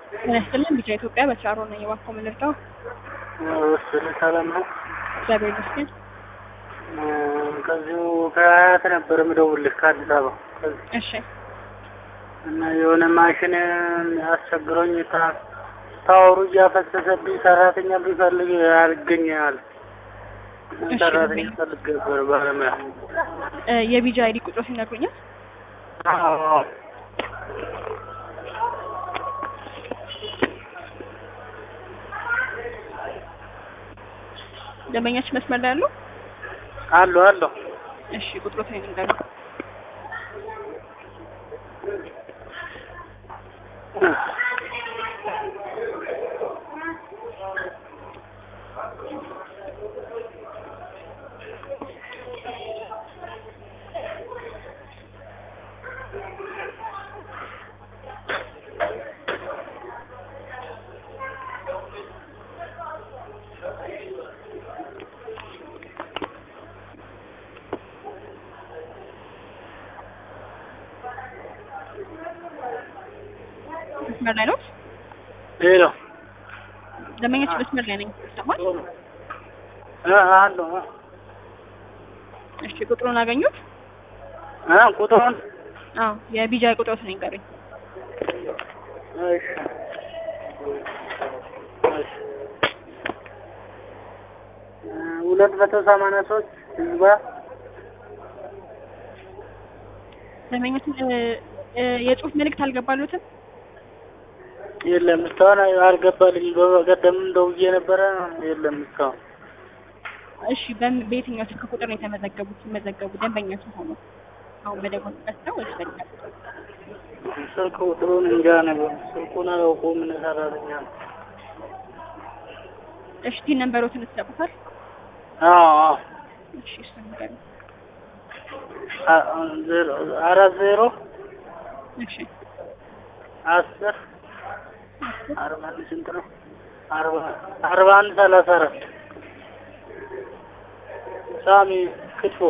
ጤና ይስጥልን ቢጫ ኢትዮጵያ በቻሮ ነኝ። እባክዎ ምን ልርዳው? ስል ሰላም ነው። እግዚአብሔር ይመስገን። ከዚሁ ከአያት ነበር የምደውልልህ ከአዲስ አበባ ከዚህ እሺ እና የሆነ ማሽን አስቸግሮኝ ታ- ታወሩ እያፈሰሰብኝ ሰራተኛ ቢፈልግ ያልገኛል። እሺ፣ ሰራተኛ ፈልግ ነበር ባለሙያ። እ የቢጃ አይዲ ቁጥሮች ይነግሩኛል? አዎ። ደንበኛችን መስመር ላይ አሉ? አሉ አሉ። እሺ ቁጥሮትን ይንገሩ። መስመር ላይ ነው? ሄሎ ደንበኛችን መስመር ላይ ነኝ። ይሰማል? እ አሉ እ እሺ ቁጥሩን አገኙት? እ ቁጥሩን አዎ የቢጃ ቁጥሮትን ይንገሩኝ። እሺ እሺ እ ሁለት መቶ ሰማንያ ሶስት ህዝባ ደንበኛችን እ እ የጽሁፍ መልእክት አልገባሉትም? የለም እስካሁን አልገባልኝ። በቀደምም ደውዬ ነበረ የለም እስካሁን። እሺ በም- በየትኛው ስልክ ቁጥር ነው የተመዘገቡት? ሲመዘገቡ ደንበኛ ሆኖ አሁን በደወሉበት ነው ወይስ በሌላ ቁጥር? ስልክ ቁጥሩን እንጃ ነበር። ስልኩን አላውቀውም። ምን ሰራተኛ ነው? እሺ ቲን ነንበሮትን ትሰጡታል? አዎ አዎ እሺ እሱን ንገሩኝ። አ- ዜሮ አራት ዜሮ እሺ አስር አርባ አንድ ስንት ነው? አርባ አርባ አንድ ሰላሳ አራት ሳሚ ክትፎ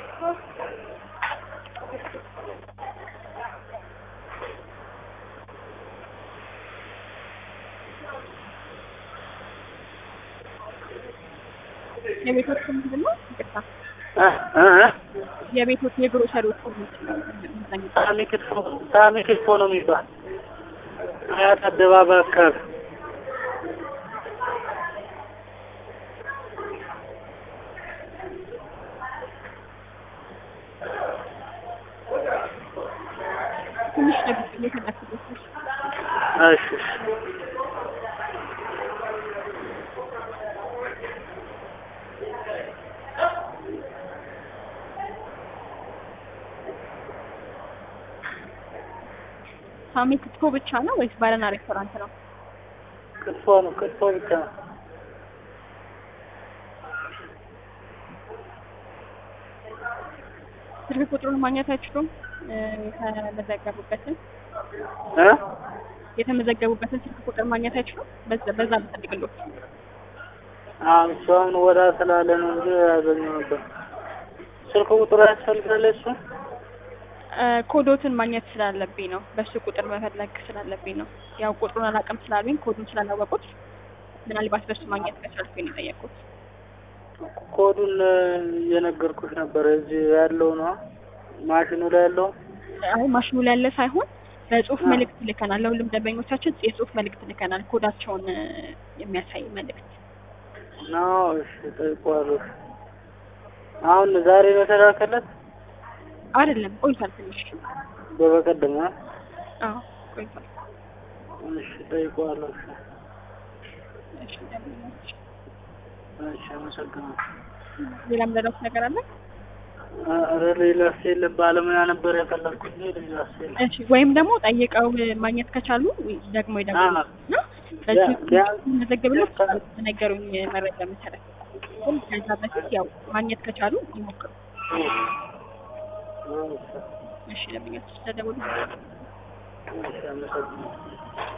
የቤቶች ስም ምንድን ነው? ይቅርታ እ እ እ የቤቶች የግሮሰሪዎች ስም ምንድን ነው? ሳሚ ክትፎ ሳሚ ክትፎ ነው የሚባል አያት አደባባይ አካባቢ ትንሽ ጠብቅ እየተላክበት እሺ እሺ ሳሚ ክትፎ ብቻ ነው ወይስ ባርና ሬስቶራንት ነው? ክትፎ ነው ክትፎ ብቻ ነው። ስልክ ቁጥሩን ማግኘት አይችሉም? እ የተመዘገቡበትን እ የተመዘገቡበትን ስልክ ቁጥር ማግኘት አይችሉም? በዛ በዛ ብትፈልግሎት አዎ እሱ አሁን ወዳ ስላለ ነው እንጂ ያገኘው ነበር። ስልክ ቁጥሩ ያስፈልጋል እሱ እ ኮዶትን ማግኘት ስላለብኝ ነው። በሱ ቁጥር መፈለግ ስላለብኝ ነው። ያው ቁጥሩን አላውቅም ስላሉኝ ኮዱን ስላላወቁት ምናልባት በሱ ማግኘት ከቻልኩኝ ነው የጠየቁት። ኮዱን እየነገርኩሽ ነበር። እዚህ ያለው ነው ማሽኑ ላይ ያለው አይ ማሽኑ ላይ ያለ ሳይሆን በጽሁፍ አ። መልእክት ልከናል። ለሁሉም ደንበኞቻችን የጽሁፍ መልእክት ልከናል። ኮዳቸውን እ የሚያሳይ መልእክት ነው። እሺ ጠይቀዋለሁ። አሁን ዛሬ ነው የተላከለት አይደለም፣ ቆይቷል ትንሽ። በበቀደም ነው። አዎ ቆይቷል። እሺ ጠይቀዋለሁ። እሺ እሺ ደንበኞች፣ እሺ አመሰግናለሁ። ሌላ ምንለው ነገር አለ? ኧረ ሌላስ የለም። ባለሙያ ነበር የፈለግኩት እንጂ ሌላስ የለም። እሺ ወይም ደግሞ ጠይቀው ማግኘት ከቻሉ ደግሞ ይደግሙ አዎ። እና በዚህ ቢያንስ- መዘገብሎት በነገሩኝ መረጃ መሰረት ግን ከዛ በፊት ያው ማግኘት ከቻሉ ይሞክሩ። እሺ ደንበኞች ስለደወሉ እሺ አመሰግናለሁ።